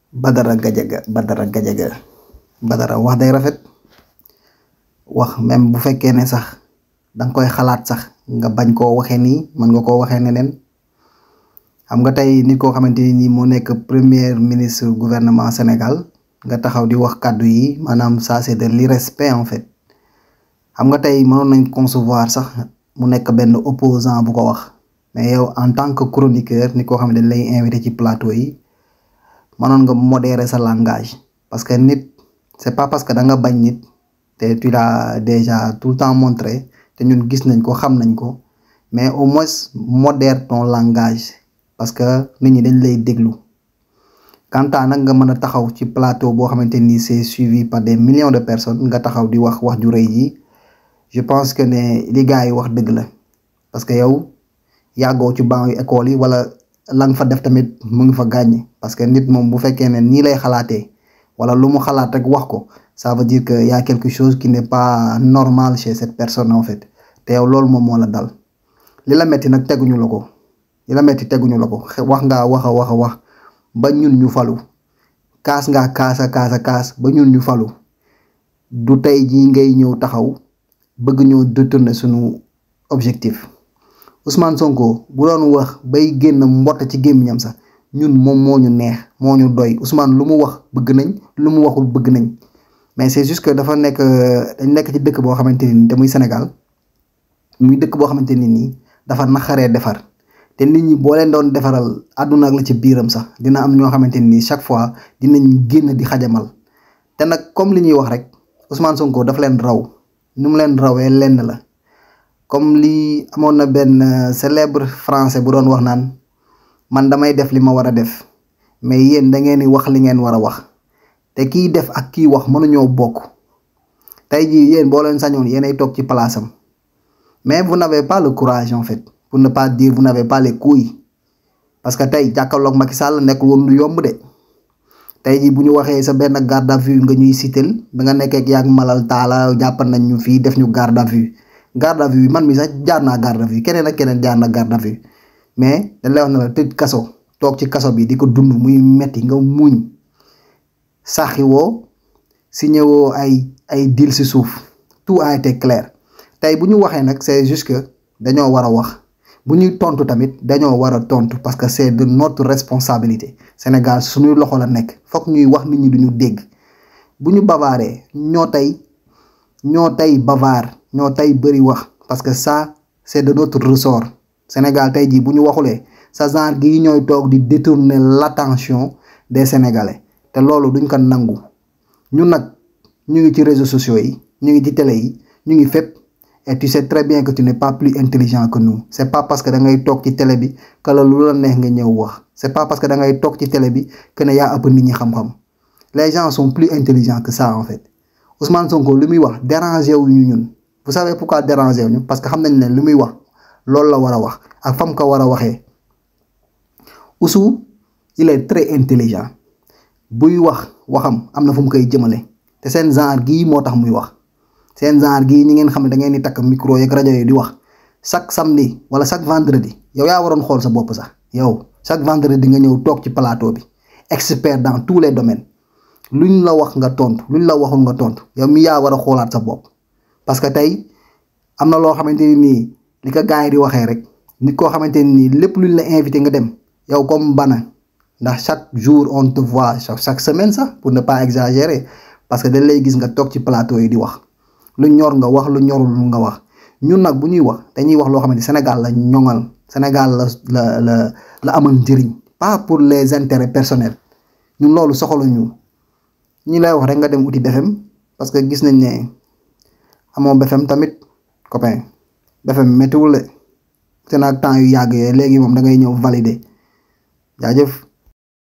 Badara Gadiaga Badara Gadiaga Badara wax day rafet wax même bu fekkee ne sax danga koy xalaat sax nga bañ koo waxee nii mën nga koo waxee neneen xam nga tey nit koo xamante ni nii moo nekk premier ministre gouvernement Sénégal nga taxaw di wax kàddu yi maanaam ça c'est de l'irrespect en fait xam nga tey mënoon nañ concevoir sax mu nekk benn opposant bu ko wax mais yow en tant que chroniqueur nit koo xam ne dañ lay invité ci plateau yi mënoon nga modérer sa langage parce que nit c'est pas parce que da nga bañ nit te tu l'as déjà tout le temps montré te ñun gis nañ ko xam nañ ko mais au moins modère ton langage parce que nit ñi dañ lay déglu quant à nag nga mën a taxaw ci plateau boo xamante ni c'est suivi par des millions de personnes nga taxaw di wax wax ju rëy ji je pense que ne li gars yi wax dëgg la parce que yow yàggoo ci banc yu école yi wala la nga fa def tamit mu ngi fa gàññ parce que nit moom bu fekkee ne nii lay xalaatee wala lu mu xalaat rek wax ko ça veut dire que y a quelque chose qui n'est pas normal chez cette personne en fait te yow loolu moom moo la dal li la metti nag teguñu la ko li la metti teguñu la ko wax ngaa wax a wax a wax ba ñun ñu falu kaas ngaa kaasa kaasa kaas ba ñun ñu falu du tey jii ngay ñëw taxaw bëgg ñoo détourner suñu objectif Ousmane Sonko bu doon wax bay génn mbott ci gémmiñam sax ñun moom moo ñu neex moo ñu doy Ousmane lu mu wax bëgg nañ lu mu waxul bëgg nañ mais c'est juste que dafa nekk dañ nekk ci dëkk boo xamante ni te muy Sénégal muy dëkk boo xamante ni nii dafa naxaree defar te nit ñi boo leen doon defaral àdduna ak la ci biiram sax dina am ñoo xamante ni chaque fois dinañ génn di xajamal te nag comme li ñuy wax rek Ousmane Sonko dafa leen raw ni mu leen rawee lenn la comme li amoon na benn célèbre français bu doon wax naan man damay def li ma war a def mais yéen da ngeen di wax li ngeen war a wax te kiy def ak kiy wax mënuñoo bokk tey jii yéen boo leen sañoon yéenay toog ci place am mais vous n'avez pas le courage en fait pour ne pas dire vous n'avez pas les couilles parce que tey jàkkaarloog Macky Sall nekkul woon lu yomb de tey jii bu ñu waxee sa benn garde à vue nga ñuy sitel ba nga nekkee ak yaag malal taala jàppal nañ ñu fii def ñu garde à vue garde à vue man mi sax jaar naa garde à vue keneen ak keneen jaar na garde à vue mais dañ lay wax ne la tëj kaso toog ci kaso bi di ko dund muy metti nga muñ saxi woo signé woo ay ay deal si suuf tout a été clair tey bu ñu waxee nag c'est juste que dañoo war a wax bu ñuy tontu tamit dañoo war a tontu parce que c'est de notre responsabilité Sénégal suñuy loxo la nekk fokk ñuy wax nit ñi duñu dégg bu ñu bavaaree ñoo tey ñoo tey bavard ñoo tey bëri wax parce que ça c'est de notre ressort Sénégal tey jii bu ñu waxulee sa genre gii ñooy toog di détourner l'attention des Sénégalais te loolu duñ ko nangu ñun nag ñu ngi ci réseaux sociaux yi ñu ngi ci télé yi ñu ngi fépp et tu sais très bien que tu n'es pas plus intelligent que nous c'est pas parce que da ngay toog ci télé bi que la lu la neex nga ñëw wax c'est pas parce que da ngay toog ci télé bi que ne yaa ëpp nit ñi xam-xam les gens sont plus intelligents que ça en fait Ousmane Sonko lu muy wax déranger wu ñu ñun vous savez pourquoi déranger wu ñu parce que xam nañ ne lu muy wax loolu la war a wax ak fam ko war a waxee Oussou il est très intelligent buy wax waxam am na fu mu koy jëmale te seen genre gii moo tax muy wax seen genre gii ñi ngeen xam ne da ngeen di takk micro yeeg rajo yi di wax chaque samedi wala chaque vendredi yow yaa waroon xool sa bopp sax yow chaque vendredi nga ñëw toog ci plateau bi expert dans tous les domaines luñ la wax nga tontu luñ la waxul nga tontu yow mi yaa war a xoolaat sa bopp. parce que tey am na loo xamante ni nii li ko gars yi di waxee rek nit koo xamante ni nii lépp luñ la invité nga dem yow comme bana ndax chaque jour on te voit chaque semaine sax pour ne pas exagérer parce que dañ lay gis nga toog ci plateau yi di wax. lu ñor nga wax lu ñorul nga wax ñun nag bu ñuy wax dañuy wax loo xam ne Sénégal la ñoŋal Sénégal la la la la amal njëriñ pas pour les intérêts personnels ñun loolu soxaluñu ñi lay wax rek nga dem uti BFM parce que gis nañ ne amoo BFM tamit copain BFM méttiwul de te nag temps yu yàgg yooyu léegi moom da ngay ñëw valider jaajëf.